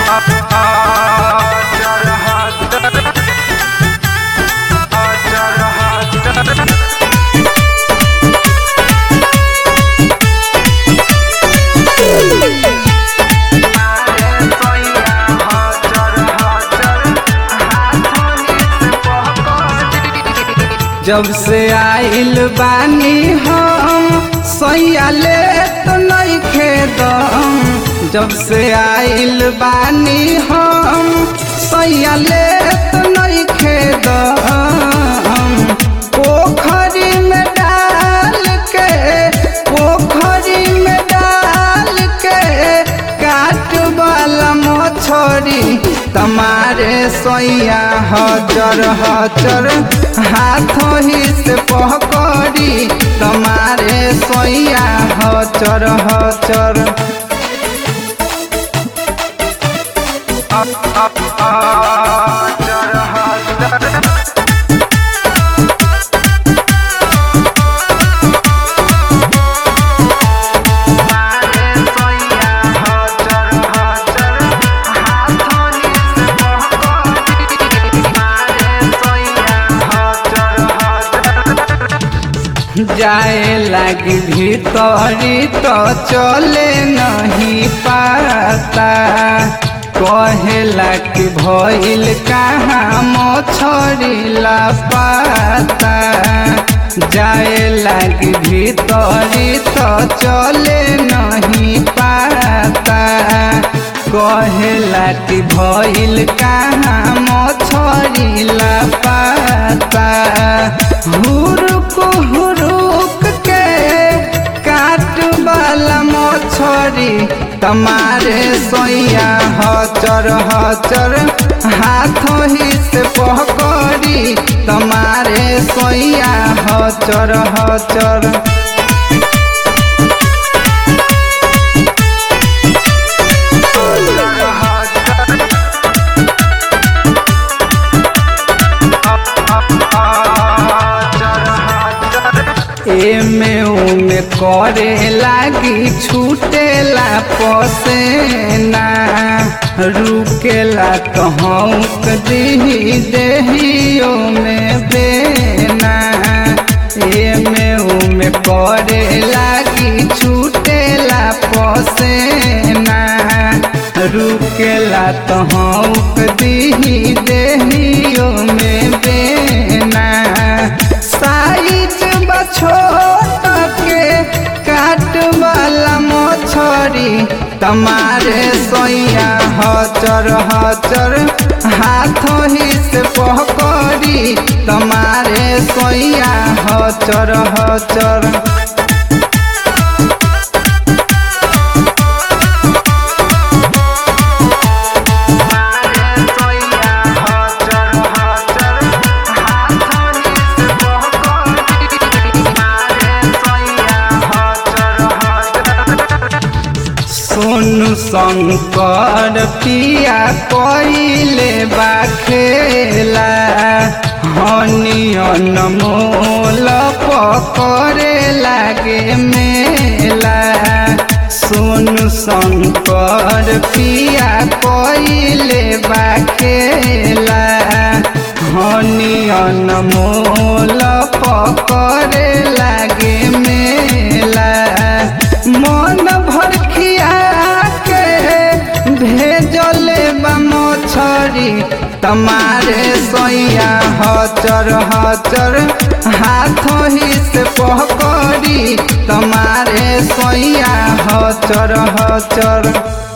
जब से आइल बानी हम सैया ले तो नहीं खेदम जब से आइल बानी हम सैया ले तो नहीं खेदम पोखरी में डाल के पोखरी में डाल के काट वाला मछरी तमारे सोया हजर हजर हाथों ही से पकड़ी तमारे सोया हजर हजर जाए लगी भीतरी तो चले नहीं पाता कहेला कि भइल कहाँ मछरी ला पाता जाए लगी भीतरी तो चले नहीं पाता कहेला कि भइल कहाँ मछरी ला पाता हुरुक हुरुक के काट वाला मछरी तमारे सोया हचर हचर हाथों ही से पकड़ी तमारे सोया हचर हचर एमे ओमे करे लागी छूटेला पसेना रुकेला तो हौक दही देहियो में बेना एमे ओमे करे लागी छूटेला पसेना रुकेला तो हौक दही देहियो में बेना साइज छोट के काट वाला मछरी तमारे सोया हचर हचर हाथों ही से पकड़ी तमारे सोया हचर हचर सोनू शंकर पिया कइले बा खेला हनियन मोल पकड़े लागे मेला सोनू शंकर पिया कइले बा खेला हनियन मोल पकड़े लागे मेला मन भर खिया के भेजले बा मछरी तमारे सोया हचर हचर हाथों ही से पकड़ी तमारे सोया हचर हचर